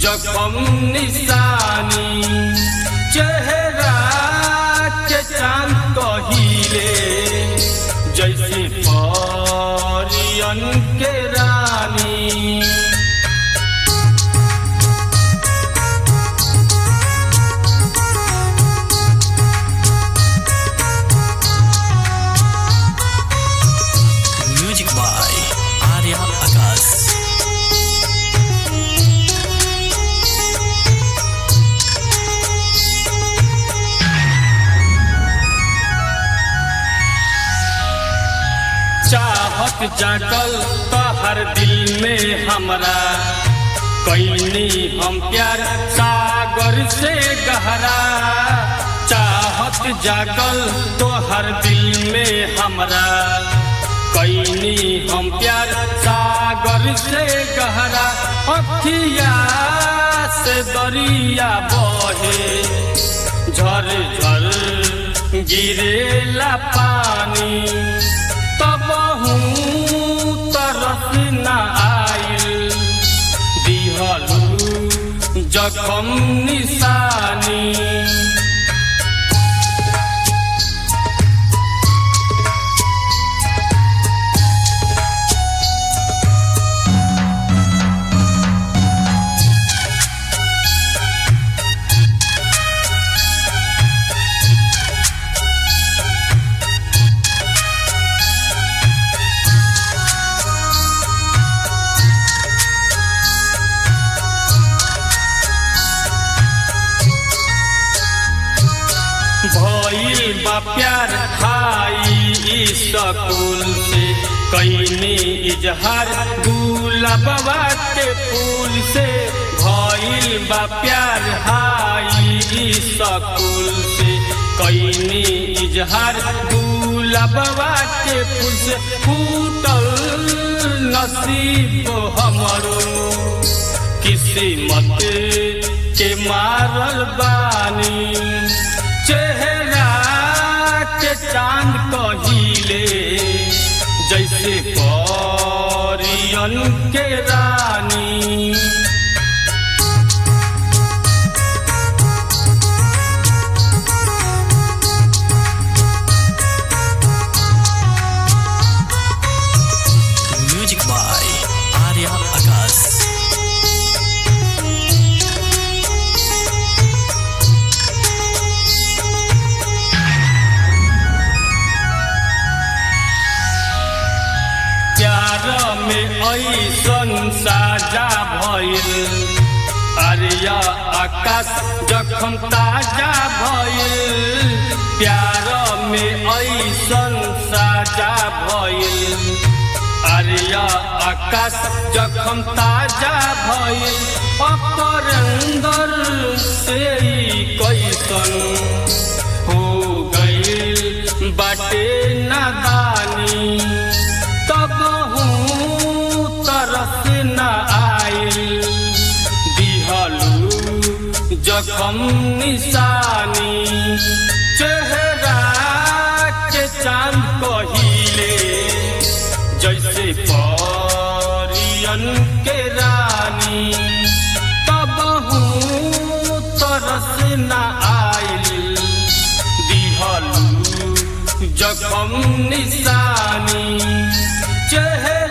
जखम निशानी चेहरा के चांद कहिले जैसे परियन के रानी म्यूजिक बाय आर्या आकाश चाहत जागल तो हर दिल में हमरा कैनी हम प्यार सागर से गहरा चाहत जागल तो हर दिल में हमरा कैनी हम प्यार सागर से गहरा अखिया से दरिया बहे झर झर गिरेला पानी तब तरस न आइल दिहलू जखम निशानी भइल बा प्यार खाई स्कूल से कैनी इजहार गुलाबा के फूल से भइल बा प्यार हाई स्कूल से कैनी इजहार गुलाबा के फूल से फूटल नसीब हमरो किस्मत के मारल बानी चेहरा के चांद कहिले जैसे परियन के रानी म्यूजिक बाय आर्या आकाश प्यार में ऐसन साजा भइल अरिया आकाश जखम ताजा भइल प्यार में ऐसन साजा भइल अरिया आकाश जखम ताजा भइल अपरंदर से ई कैसन हो गइल बाटे नादानी तब तरस न आइल दिहलू जखम निशानी चेहरा के चांद कहिले जैसे परियन के रानी तब तरस न आइल दिहलू जखम निशानी चेहरा